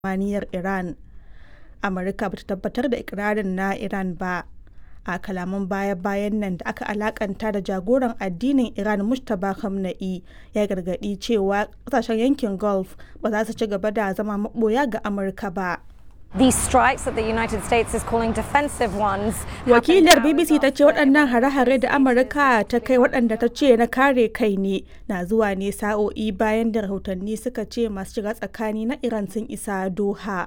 samaniyar Iran. Amurka ba ta tabbatar da ikirarin na Iran ba. A kalaman baya-bayan nan da aka alakanta da jagoran addinin Iran Mujtaba Khamenei ya gargadi cewa kasashen yankin Gulf ba za su ci gaba da zama maboya ga Amurka ba. These strikes that the United States is calling defensive ones. Wakilar BBC ta ce waɗannan hare-hare da Amurka ta kai waɗanda ta ce na kare kai ne na zuwa ne sa'o'i bayan da rahotanni suka ce masu shiga tsakani na Iran sun isa Doha.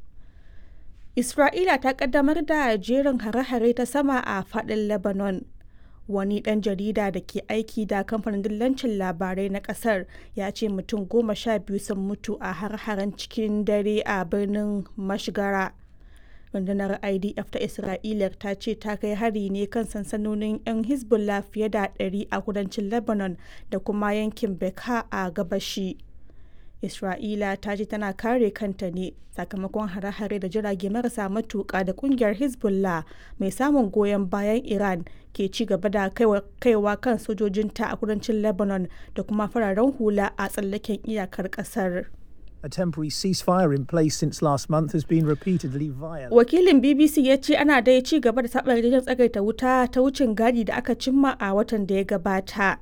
Isra'ila ta kaddamar da jerin hare-hare ta sama a faɗin Lebanon. Wani ɗan jarida da ke aiki da kamfanin dillancin labarai na ƙasar ya ce mutum goma sha biyu sun mutu a har-haren cikin dare a birnin Mashgara. Rundunar IDF ta Isra'ila ta ce ta kai hari ne kan sansanonin 'yan Hezbollah fiye da 100 a kudancin Lebanon da kuma yankin Bekaa a gabashi. Isra'ila ta ce tana kare kanta ne sakamakon hare-hare da jirage marasa matuƙa da kungiyar Hezbollah mai samun goyon bayan Iran ke ci gaba da kaiwa kan sojojinta a kudancin Lebanon da kuma fararen hula a tsallaken iyakar ƙasar. A temporary ceasefire in place since last month has been repeatedly violated. Wakilin BBC ya ce ana dai ci gaba da saɓa yarjejen tsagaita wuta ta wucin gadi da aka cimma a watan da ya gabata.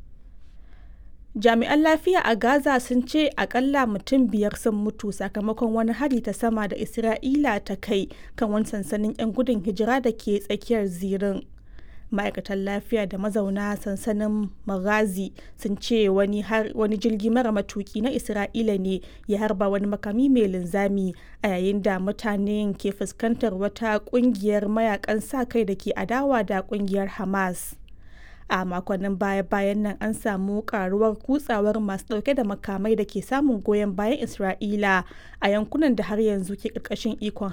Jami'an lafiya a Gaza sun ce akalla mutum biyar sun mutu sakamakon wani hari ta sama da Isra'ila ta kai kan wani sansanin 'yan gudun hijira da ke tsakiyar zirin. Ma'aikatan lafiya da mazauna sansanin Maghazi sun ce wani, wani jirgi mara matuki na Isra'ila ne ya harba wani makami mai linzami a yayin da mutanen ke fuskantar wata kungiyar mayakan sa kai da ke adawa da kungiyar Hamas. a makonnin baya-bayan nan an samu karuwar kutsawar masu dauke da makamai da ke samun goyon bayan isra'ila a yankunan da har yanzu ke karkashin ikon